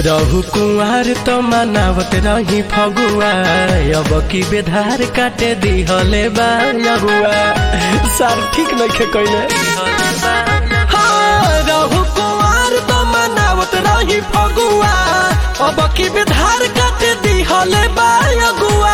रहु कुंवार तो मनावत रही फगुआ अब की बेधार काटे दिहले बा अगुआ सार ठीक नइखे कइले हाँ, रहु कुंवार तो मनावत रही फगुआ अब की बेधार काटे दिहले बा अगुआ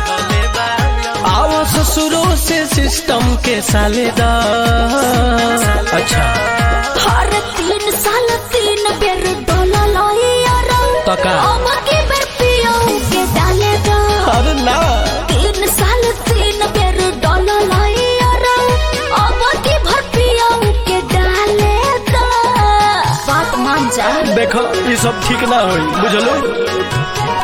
आओ ससुरों से सिस्टम के साले दा अच्छा हर तीन साल तीन बेर डोला लइया रंग तो का? अब के बेर पियो के डाले दो अरे ना तीन साल तीन बेर डोला लइया रंग अब के भर पियो के डाले दो बात मान जा देखो ये सब ठीक ना होई बुझलो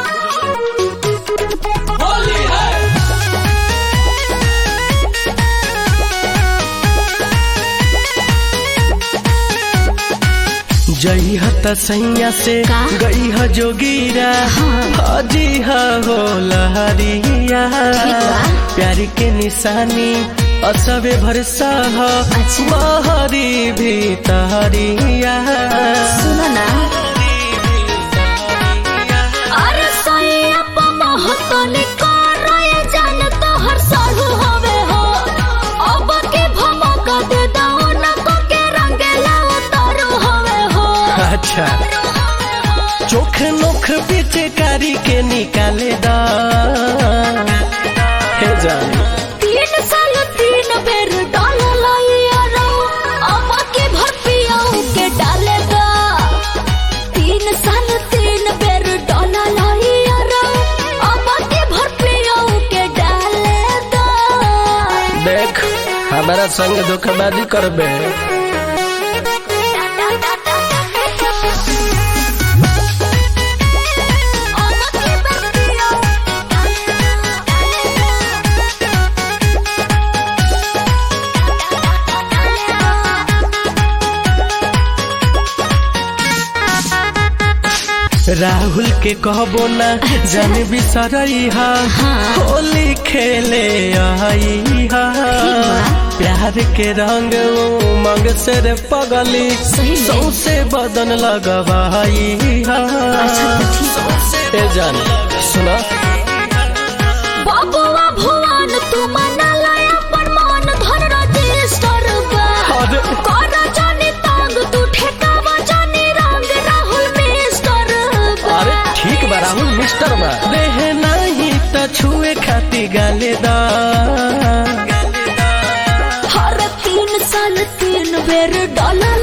जई हत सैया से का? गई ह जोगीरा हजी ह हो लहरिया ठीक बा। प्यारी के निशानी असबे भरसा ह अच्छा। महरी भी तहरिया सुनो ना अरे सैया पमह तने करए जान तो हर साल हवे हो अब के भमक दे दो न को के रंगेला उतारो हवे हो अच्छा चोख नोख पीछे कारी के निकाले दा हे जानी तीन साल तीन बेर डाल लइया रो अब के भर पियाऊ के डाले दा तीन साल तीन बेर डाल लइया रो अब के भर पियाऊ के डाले दा देख हमारा संग धोखाबाजी करबे राहुल के कहबो ना जान बिसरई हा होली खेले आई हा प्यार के रंग उमंग से रे पगली सही में। सौसे बदन लगवाई हा अच्छा, तो ठीक ए जान सुना बाबुआ भुवन तू मना लाया पर मन धन रजिस्टर बा अरे। कर जानी तांग तू ठेकावा जानी रंग राहुल मिस्टर बा अरे ठीक बा राहुल मिस्टर बा देह नहीं त छुए खाती गाले दा हर तीन साल तीन बेर डॉलर